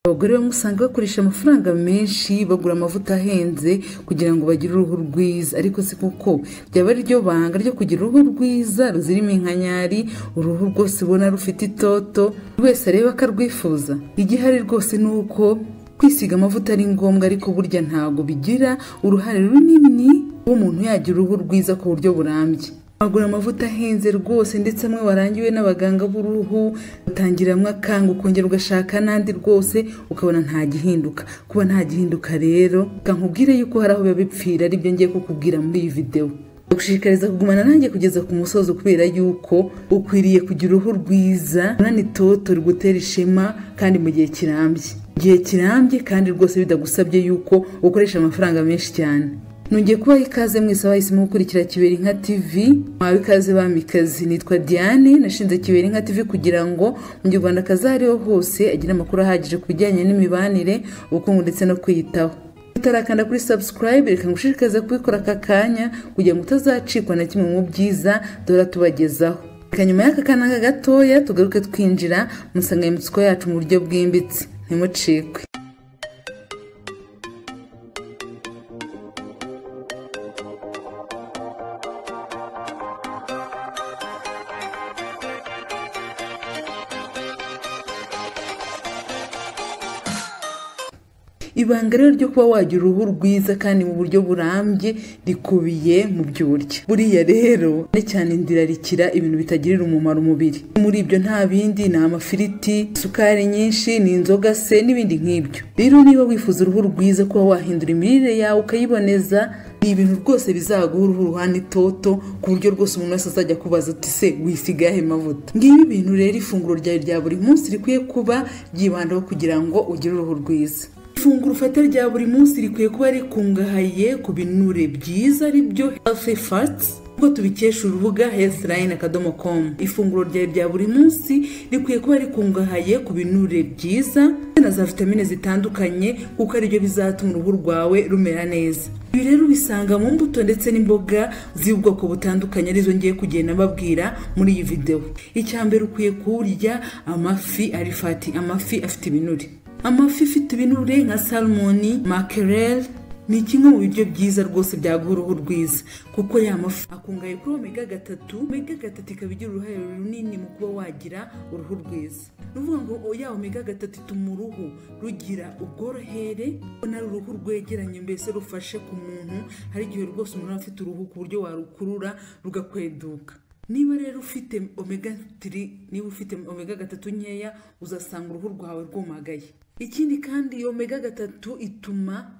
Abagore bamwe usanga bakoresha amafaranga menshi bagura amavuta ahenze kugira ngo bagire uruhu rwiza ariko si koko byaba ari ryo banga ryo kugira uruhu rwiza ruzira iminkanyari uruhu rwose ubona rufite itoto buri wese areba akarwifuza igihari rwose ni uko kwisiga amavuta ari ngombwa ariko burya ntago bigira uruhare runini kuba umuntu yagira uruhu rwiza ku buryo burambye wagura amavuta ahenze rwose ndetse amwe warangiwe n'abaganga b'uruhu utangiramo akanga ukongera ugashaka n'andi rwose ukabona nta gihinduka kuba nta gihinduka rero reka nkubwire yuko hari aho biba bipfira aribyo ngiye kukubwira muri iyi videwo ndagushishikariza kugumana nanjye kugeza ku musozo kubera yuko ukwiriye kugira uruhu rwiza runanitoto rugutera ishema kandi mu gihe kirambye igihe kirambye kandi rwose bitagusabye yuko ukoresha amafaranga menshi cyane nongeye kubaha ikaze mwese abahisemo gukurikira kibera inka tv mwawe ikaze bamikazi nitwa diane nashinze kibera inka tv kugira ngo umunyarwandakazi aho ari ho hose agire amakuru ahagije ku bijyanye n'imibanire ubukungu ndetse no kwiyitaho utarakanda kuri subscribe reka ngushishikarize kubikora aka kanya kugira ngo utazacikwa na kimwe mu byiza duhora tubagezaho reka nyuma y'aka kanya gatoya tugaruke twinjira mu nsanganyamatsiko yacu mu buryo bwimbitse ntimucikwe ibanga rero ryo kuba wagira uruhu rwiza kandi mu buryo burambye rikubiye mu byo urya buriya rero cyane cyane ndirarikira ibintu bitagirira umumaro umubiri muri ibyo nta bindi ni amafiriti isukari nyinshi ni inzoga se n'ibindi nk'ibyo rero niba wifuza uruhu rwiza kuba wahindura imirire yawe ukayiboneza ni ibintu rwose bizaguha uruhu ruhana itoto ku buryo rwose umuntu wese azajya kubaza uti se wisigahe mavuta ngibi ibintu rero ifunguro ryawe rya buri munsi rikwiye kuba ryibandaho kugira ngo ugire uruhu rwiza ifunguro ufata rya buri munsi rikwiye kuba rikungahaye ku binure byiza ari byo healthy fats nk'uko tubikesha urubuga healthline akadomo com ifunguro ryawe rya buri munsi rikwiye kuba rikungahaye ku binure byiza na za vitamine zitandukanye kuko aribyo bizatuma uruhu rwawe rumera neza ibi rero ubisanga mu mbuto ndetse n'imboga z'ubwoko butandukanye arizo ngiye kugenda mbabwira muri iyi videwo icya mbere ukwiye kurya amafi ari fati amafi afite ibinure amafi ifite ibinure nka salmoni makerere ni kimwe mu biryo byiza rwose byaguha uruhu rwiza kuko ya mafi akungahaye kuri omega gatatu omega gatatu ikaba igira uruhare runini mu kuba wagira uruhu rwiza ni ukuvuga ngo ya omega gatatu ituma uruhu rugira ubworohere ubona ari uruhu rwegeranye mbese rufashe ku muntu hari igihe rwose umuntu aba afite uruhu ku buryo warukurura rugakweduka niba rero ufite omega 3 niba ufite omega gatatu nkeya uzasanga uruhu rwawe rwumagaye ikindi kandi iyo omega gatatu ituma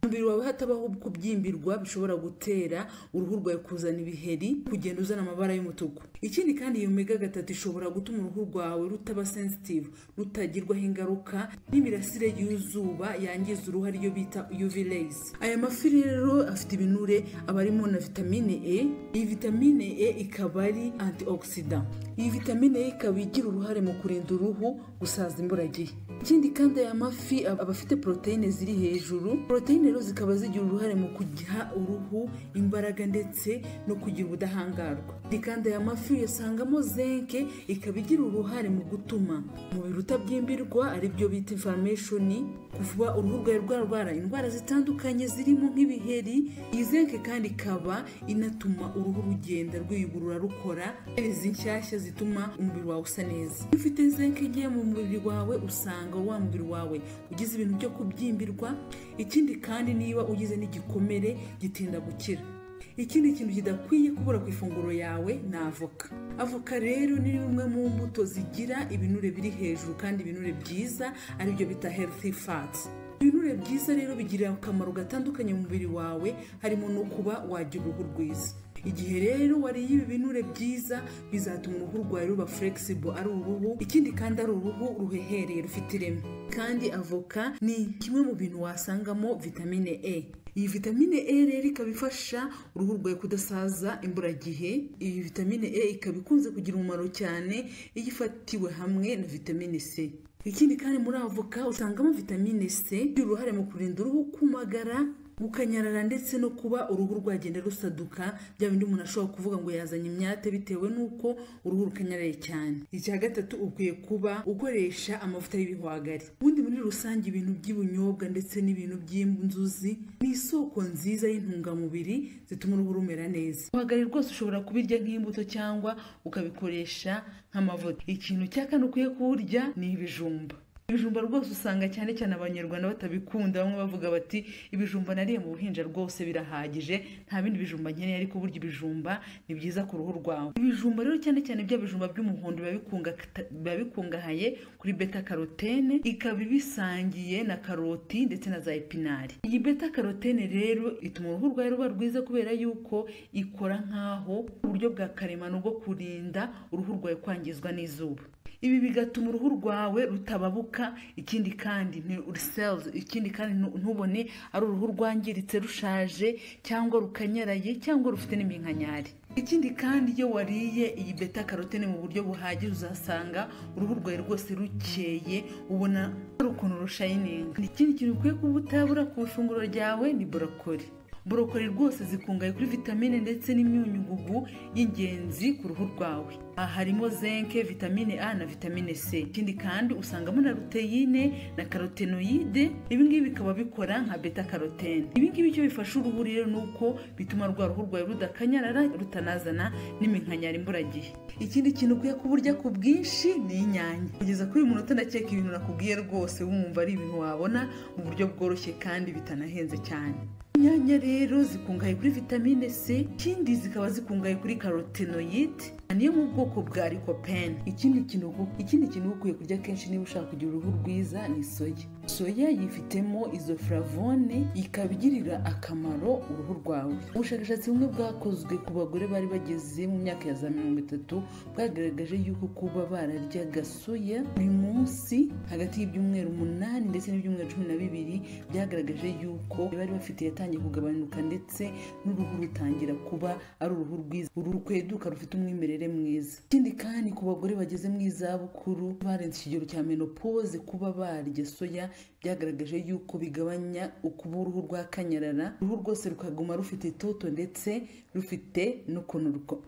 umubiri wawe hatabaho kubyimbirwa bishobora gutera uruhu rwawe kuzana ibiheri kugenda uzana amabara y'umutuku ikindi kandi iyo omega gatatu ishobora gutuma uruhu rwawe rutaba sensitive rutagirwaho ingaruka n'imirasire y'izuba yangiza uruhu ariyo bita UV rays aya mafi rero afite ibinure aba arimo na vitamine E iyi vitamine E ikaba ari antioxidant iyi vitamine E ikaba igira uruhare mu kurinda uruhu gusaza imburagihe ikindi kandi aya mafi aba afite poroteyine ziri hejuru poroteyine rero zikaba zigira uruhare mu kugiha uruhu imbaraga ndetse no kugira ubudahangarwa kandi aya mafi uyasangamo zenke ikaba igira uruhare mu gutuma umubiri utabyimbirwa aribyo bita imfarameshoni kuva uruhu rwawe rwarwara indwara zitandukanye zirimo nk'ibiheri iyi zenke kandi ikaba inatuma uruhu rugenda rwiyugurura rukora izi nshyashya zituma umubiri wawe usa neza iyo ufite zenke nke mu mubiri wawe usanga wa mubiri wawe ugize ibintu byo kubyimbirwa ikindi kandi niba ugize n'igikomere gitinda gukira ikindi kintu kidakwiye kubura ku ifunguro yawe ni avoka avoka rero ni rumwe mu mbuto zigira ibinure biri hejuru kandi ibinure byiza aribyo bita healthy fats ibinure byiza rero bigira akamaro gatandukanye mu mubiri wawe harimo no kuba wagira uruhu rwiza igihe rero wariye ibi binure byiza bizatuma uruhu rwawe ruba flexible ari uruhu ikindi kandi ari uruhu ruhehereye rufite ireme kandi avoka ni kimwe mu bintu wasangamo vitamine e iyi vitamine e rero ikaba ifasha uruhu rwawe kudasaza imburagihe iyi vitamine e ikaba ikunze kugira umumaro cyane iyo ifatiwe hamwe na vitamine c ikindi kandi muri avoka usangamo vitamine c igira uruhare mu kurinda uruhu kumagara bukanyarara ndetse no kuba uruhu rwagenda rusaduka bya bindi umuntu ashobora kuvuga ngo yazanye imyate bitewe n'uko uruhu rukanyaraye cyane icya gatatu ukwiye kuba ukoresha amavuta y'ibihwagari ubundi muri rusange ibintu by'ibinyobwa ndetse n'ibintu by'inzuzi ni isoko nziza y'intungamubiri zituma uruhu rumera neza ibihwagari rwose ushobora kubirya nk'imbuto cyangwa ukabikoresha nk'amavuta ikintu cya kane ukwiye kuwurya ni ibijumba ibijumba rwose usanga cyane cyane abanyarwanda batabikunda bamwe bavuga bati ibijumba nariye mu buhinja rwose birahagije nta bindi bijumba nkeneye ariko burya ibijumba ni byiza ku ruhu rwawe ibijumba rero cyane cyane bya bijumba by'umuhondo biba bikunga- biba bikungahaye kuri beta karotene ikaba ibisangiye na karoti ndetse na za epinari iyi beta karotene rero ituma uruhu rwawe ruba rwiza kubera yuko ikora nk'aho uburyo bwa karemano bwo kurinda uruhu rwawe kwangizwa n'izuba ibi bigatuma uruhu rwawe rutababuka ikindi kandi ni cells ikindi kandi ntu- ntubone ari uruhu rwangiritse rushaje cyangwa rukanyaraye cyangwa rufite n'iminkanyari ikindi kandi iyo wariye iyi beta karotene mu buryo buhagije uzasanga uruhu rwawe rwose rukeye ubona hari ukuntu rushayininga ikindi kintu ukwiye kuba utabura ku ifunguro ryawe ni borokori borokori rwose zikungahaye kuri vitamine ndetse n'imyunyugugu y'ingenzi ku ruhu rwawe aha harimo zenke vitamine a na vitamine c ikindi kandi usangamo na ruteyine na karotenoyide ibingibi bikaba bikora nka beta karotene ibingibi icyo bifasha uruhu rero ni uko bituma rwa ruhu rwawe rudakanyarara rutanazana n'iminkanyari imburagihe ikindi kintu ukwiye kuburya ku bwinshi ni inyanya kugeza kuri uyu munota ndakeka ibintu nakubwiye rwose wumva ari ibintu wabona mu buryo bworoshye kandi bitanahenze cyane inyanya rero zikungahaye kuri vitamine c ikindi zikaba zikungahaye kuri karotenoyide niyo mu bwoko bwa likopene ikindi kintu ikindi kintu ukwiye kurya kenshi niba ushaka kugira uruhu rwiza ni soya soya yifitemo izo flavone ikaba igirira akamaro uruhu rwawe ubushakashatsi bumwe bwakozwe ku bagore bari bageze mu myaka ya za mirongo itatu bwagaragaje yuko kuba bararyaga soya buri munsi hagati y'ibyumweru umunani ndetse n'ibyumweru cumi na bibiri byagaragaje yuko bari bafite yatangiye kugabanuka ndetse n'uruhu rutangira kuba ari uruhu rwiza uru rukweduka rufite umwimerere mwiza ikindi kandi ku bagore bageze mu izabukuru barenze ikigero cya menopoze kuba barya soya byagaragaje yuko bigabanya ukuba uruhu rwakanyarara uruhu rwose rukaguma rufite itoto ndetse rufite n'ukuntu ruko-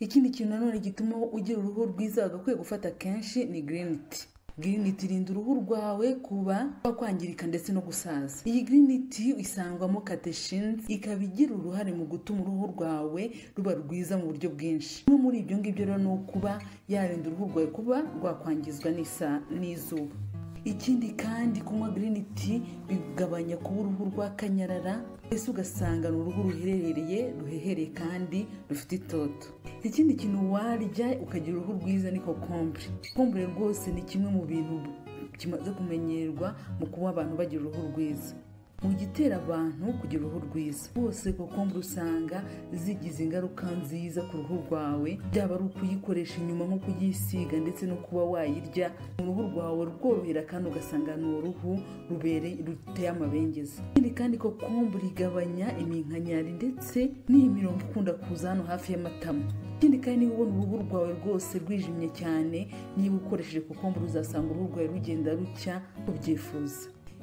ikindi kintu nanone gituma ugira uruhu rwiza wagakwiye gufata kenshi ni green tea green tea irinda uruhu rwawe kuba rwakwangirika ndetse no gusaza iyi green tea isangwamo catechins ikaba igira uruhare mu gutuma uruhu rwawe ruba rwiza mu buryo bwinshi bimwe muri ibyo ngibyo rero ni ukuba yarinda uruhu rwawe kuba rwakwangizwa n'isa- n'izuba ikindi kandi kunywa green tea bigabanya kuba uruhu rwakanyarara ese ugasanga ni uruhu ruherereye ruhehereye kandi rufite itoto ikindi kintu warya ukagira uruhu rwiza ni kokombure kokombure rwose ni kimwe mu bintu kimaze kumenyerwa mu kuba abantu bagira uruhu rwiza mu gitera abantu kugira uruhu rwiza rwose kokombure usanga zigize ingaruka nziza ku ruhu rwawe byaba ari ukuyikoresha inyuma nko kuyisiga ndetse no kuba wayirya mu ruhu rwawe rworohera kandi ugasanga ni uruhu rubereye ruteye amabengeza ikindi kandi kokombure igabanya iminkanyari ndetse n'iyi mirongo ikunda kuza hano hafi y'amatama ikindi kandi niba ubona uruhu rwawe rwose rwijimye cyane niba ukoresheje kokombure uzasanga uruhu rwawe rugenda rucya ubyifuza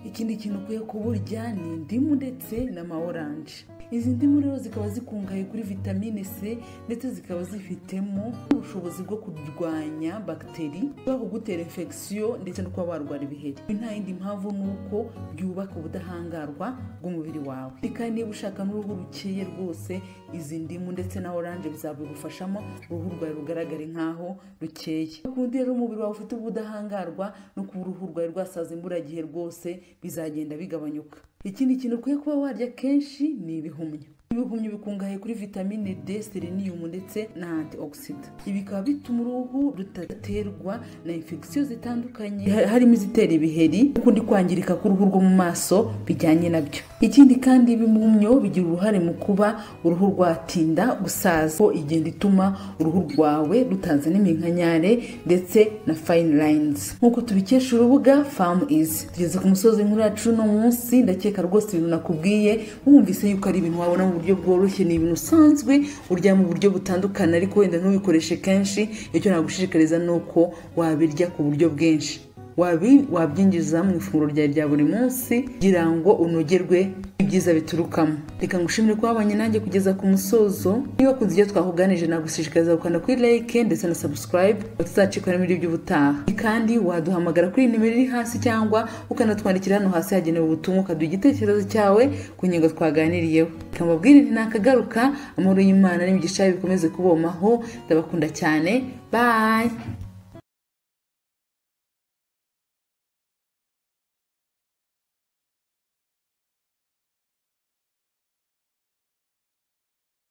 ikindi kintu ukwiye kuburya ni indimu ndetse n'ama oranje izi ndimu rero zikaba zikungahaye kuri vitamine c ndetse zikaba zifitemo ubushobozi bwo kurwanya bagiteri bwo kugutera infection ndetse no kuba warwara ibiheri Ibi nta yindi mpamvu ni uko byubaka ubudahangarwa bw'umubiri wawe Ikindi kandi niba ushaka n'uruhu rukeye rwose izi ndimu ndetse na oranje bizabigufashamo uruhu rwawe rugaragare nk'aho rukeye kundi rero umubiri wawe ufite ubudahangarwa no kuba uruhu rwawe rwasaza imburagihe rwose bizagenda bigabanyuka ikindi kintu ukwiye kuba warya kenshi ni ibihumyo ibihumyo bikungahaye kuri vitamine d seleniyumu ndetse na antioxida ibi bikaba bituma uruhu rudaterwa na infegisiyo zitandukanye ha- harimo izitera ibiheri n'ukundi kwangirika k'uruhu rwo mu maso bijyanye nabyo ikindi kandi ibihumyo bigira uruhare mu kuba uruhu rwatinda gusaza ko igenda ituma uruhu rwawe rutazana iminkanyare ndetse na fine lines nk'uko tubikesha urubuga farm is tugeze ku musozi w'inkuru yacu uno munsi ndakeka rwose ibintu nakubwiye wumvise yuko ari ibintu wabona mu buryo bworoshye ni ibintu usanzwe urya mu buryo butandukanye ariko wenda ntubikoreshe kenshi icyo nagushishikariza ni uko wabirya ku buryo bwinshi wabi- wabyinjiza mu ifunguro ryawe rya buri munsi kugira ngo unogerwe ibyiza biturukamo reka ngushimire ko wabanye nanjye kugeza ku musozo niba kunze ibyo twakuganije nagushishikariza gukanda kuri like ndetse na subscribe tuzacikwa n'ibindi by'ubutaha kandi waduhamagara kuri iyi nimero iri hasi cyangwa ukanatwandikira hano hasi hagenewe ubutumwa ukaduha igitekerezo cyawe ku ngingo twaganiriyeho reka mbabwire nti nakagaruka amahoro y'imana n'imigisha yayo bikomeze kubomaho ndabakunda cyane bye